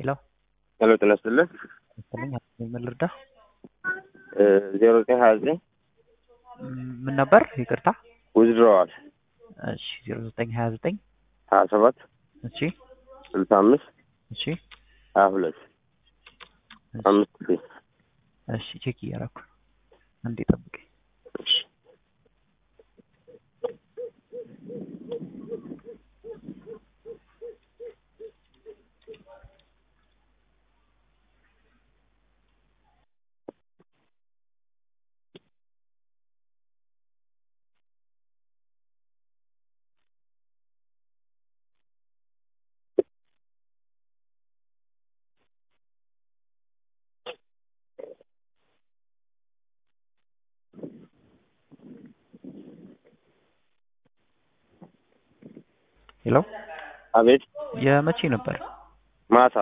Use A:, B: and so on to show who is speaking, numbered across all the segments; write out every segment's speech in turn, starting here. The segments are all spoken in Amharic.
A: ሄሎ
B: ሄሎ ጤና ይስጥልን።
A: መሰለኝ ምን ልርዳ?
B: ዜሮ ዘጠኝ ሀያ ዘጠኝ
A: ምን ነበር? ይቅርታ።
B: ውዝድረዋል
A: እሺ ዜሮ ዘጠኝ ሀያ ዘጠኝ
B: ሀያ ሰባት
A: እሺ
B: ስልሳ አምስት
A: እሺ
B: ሀያ ሁለት አምስት ሺ
A: እሺ ቼክ እያደረኩ አንዴ ጠብቀኝ። ሄሎ
B: አቤት
A: የመቼ ነበር?
B: ማታ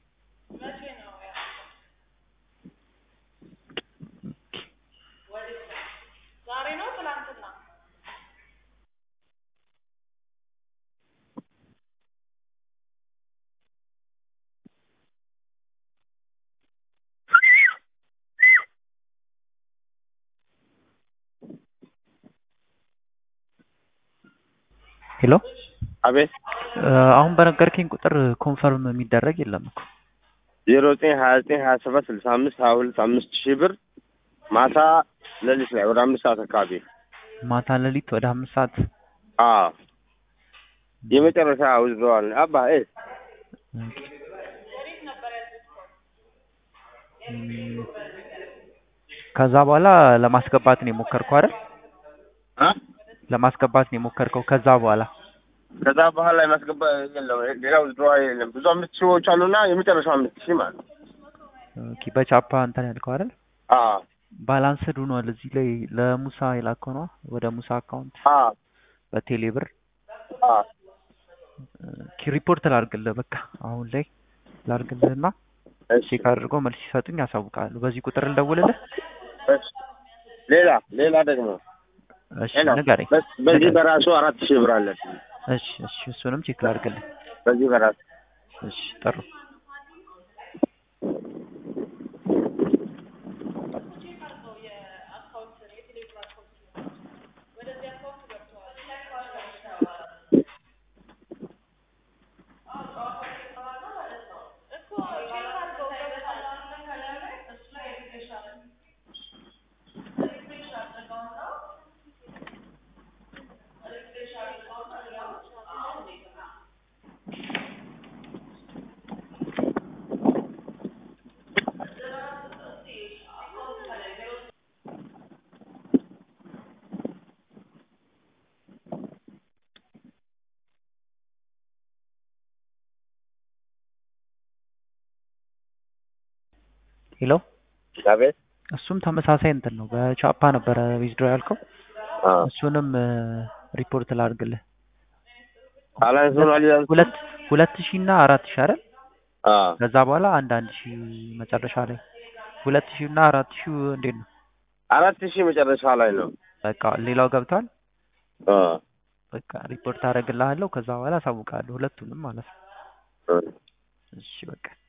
A: ሄሎ
B: አቤት
A: አሁን በነገርከኝ ቁጥር ኮንፈርም የሚደረግ የለም እኮ
B: ዜሮ ዘጠኝ ሀያ ዘጠኝ ሀያ ሰባት ስልሳ አምስት ሀያ ሁለት አምስት ሺህ ብር ማታ ሌሊት ላይ ወደ አምስት ሰዓት አካባቢ
A: ማታ ሌሊት ወደ አምስት ሰዓት
B: አዎ የመጨረሻ ውዝድረዋል አባ እ
A: ኦኬ። እም፣ ከዛ በኋላ ለማስገባት ነው የሞከርከው አይደል?
B: አ?
A: ለማስገባት ነው የሞከርከው ከዛ በኋላ
B: ከዛ በኋላ የማስገባ የለም ሌላ ውዝድረዋል የለም ብዙ አምስት ሺዎች አሉና የመጨረሻው አምስት ሺህ ማለት ነው
A: ኦኬ። በቻፓ እንትን ያልከው አይደል?
B: አዎ
A: ባላንስድ ሆኗል። እዚህ ላይ ለሙሳ የላከው ነው ወደ ሙሳ አካውንት
B: አዎ
A: በቴሌ ብር
B: አዎ
A: ኦኬ። ሪፖርት ላድርግልህ በቃ አሁን ላይ ላድርግልህና
B: እሺ
A: ቼክ አድርገው መልስ ሲሰጡኝ ያሳውቃሉ። በዚህ ቁጥር እንደውልልህ።
B: እሺ ሌላ ሌላ ደግሞ
A: እሺ
B: ሌላ
A: ንገረኝ።
B: በ- በዚህ
A: ንገረኝ።
B: በራሱ አራት ሺህ ብር አለን
A: እሺ እሺ እሱንም ቼክ ላድርግልህ።
B: በዚህ በራሱ
A: እሺ ጥሩ ሄሎ
B: አቤት
A: እሱም ተመሳሳይ እንትን ነው። በቻፓ ነበረ ዊዝድሮ ያልከው።
B: አዎ
A: እሱንም ሪፖርት ላድርግልህ።
B: ባላንስ ሆኗል ይላል
A: ሁለት ሁለት ሺህ እና አራት ሺህ አይደል?
B: አዎ
A: ከዛ በኋላ አንድ አንድ ሺህ መጨረሻ ላይ ሁለት ሺህ እና አራት ሺህ እንዴት ነው?
B: አራት ሺህ መጨረሻ ላይ ነው
A: በቃ ሌላው ገብቷል።
B: አዎ
A: በቃ ሪፖርት አደርግልሃለሁ። ከዛ በኋላ አሳውቃለሁ ሁለቱንም ማለት ነው።
B: እ
A: እሺ በቃ